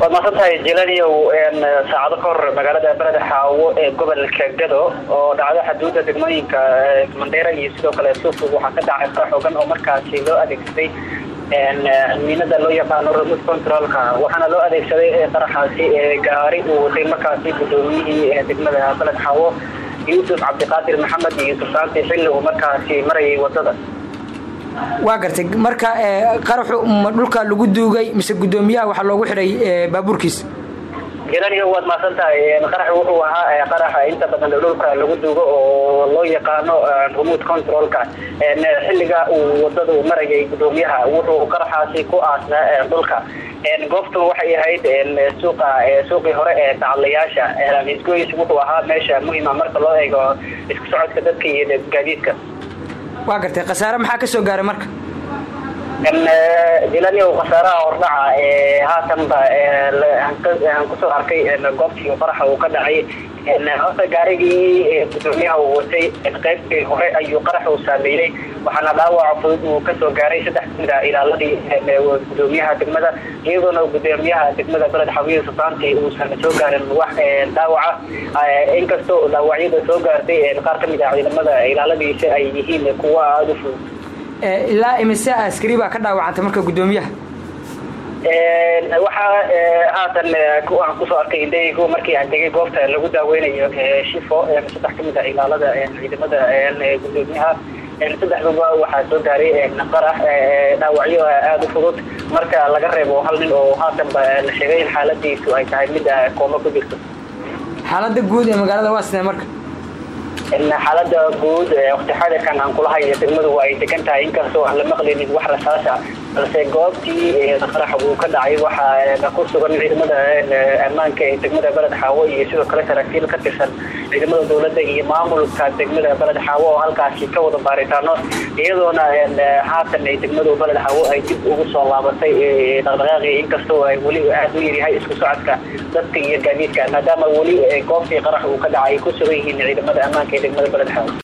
waad mahadsantahay jelaniyow saacado ka hor magaalada beled xaawo ee gobolka gado oo dhacdo xaduudda degmooyinka mandheera iyo sidoo kale suufug waxaa ka dhacay fara xoogan oo markaasi loo adeegsaday miinada loo yaqaano remote controlka waxaana loo adeegsaday qaraxaasi gaari uu watay markaasi gudoomiyihii degmada beled xaawo yuusuf cabdiqaadir maxamed iyo sultaanti xilli uu markaasi marayay wadada waa gartay marka qaraxu ma dhulka lagu duugay mise gudoomiyaha waxaa loogu xidhay baabuurkiis jelaniyo waad mahadsan tahay qarax wuxuu ahaa qaraxa inta badan dhulka lagu duugo oo loo yaqaano remote controlka xilliga uu wadada uu marayay gudoomiyaha wuxuu qaraxaasi ku aasnaa dhulka goobtan waxay ahayd suuqa suuqii hore ee tacadlayaasha isgoys wuxuu ahaa meesha muhima marka loo eego isku socodka dadka iyo gaadiidka waa gartay khasaare maxaa ka soo gaaray marka jelaniyow khasaaraha hordhaca haatanba aan kusoo arkay goobtii qaraxa uu ka dhacay horta gaarigii gudoomiyaha uu watay qaybtii hore ayuu qarax uu saameeyey waxaana dhaawaca fudud uu kasoo gaaray saddex kamida ilaaladii gudoomiyaha degmada iyadoona gudoomiyaha degmada beled xawiye sultaanti uusan soo gaarin wax dhaawaca inkastoo dhaawacyada soo gaartay qaar kamid ah ciidamada ilaaladiisa ay yihiin kuwa aada u fudud ilaa imise askari baa ka dhaawacantay marka gudoomiyaha waxaa haatan aan kusoo arkay indhaygu markii aan degay goobta lagu daaweynayo shifo saddex kamid ah ilaalada ciidamada gudoomiyaha saddexduba waxaa soo gaaray qarax dhaawacyo aada u fudud marka laga reebo hal nin oo haatanba la sheegay in xaaladiisu ay tahay mid kooma ku jirto xaalada guud ee magaalada waa sidee marka xaalada guud waqti xadirkan aan kula hayo degmadu waa ay degan tahay inkastoo aan la maqlaynin wax rasaasa balse goobtii qarax uu ka dhacay waxaa ku sugan ciidamada ammaanka ee degmada beled xaawo iyo sidoo kale saraakiil ka tirsan ciidamada dowladda iyo maamulka degmada beled xaawo oo halkaasi ka wada baaritaano iyadoona haatan ay degmadu beled xaawo ay dib ugu soo laabatay dhaqdhaqaaqi inkastoo ay weli aada u yaryahay isku socodka dadka iyo gaadiidka maadaama weli goobtii qarax uu ka dhacay ku sugan yihiin ciidamada ammaanka ee degmada beled xaawo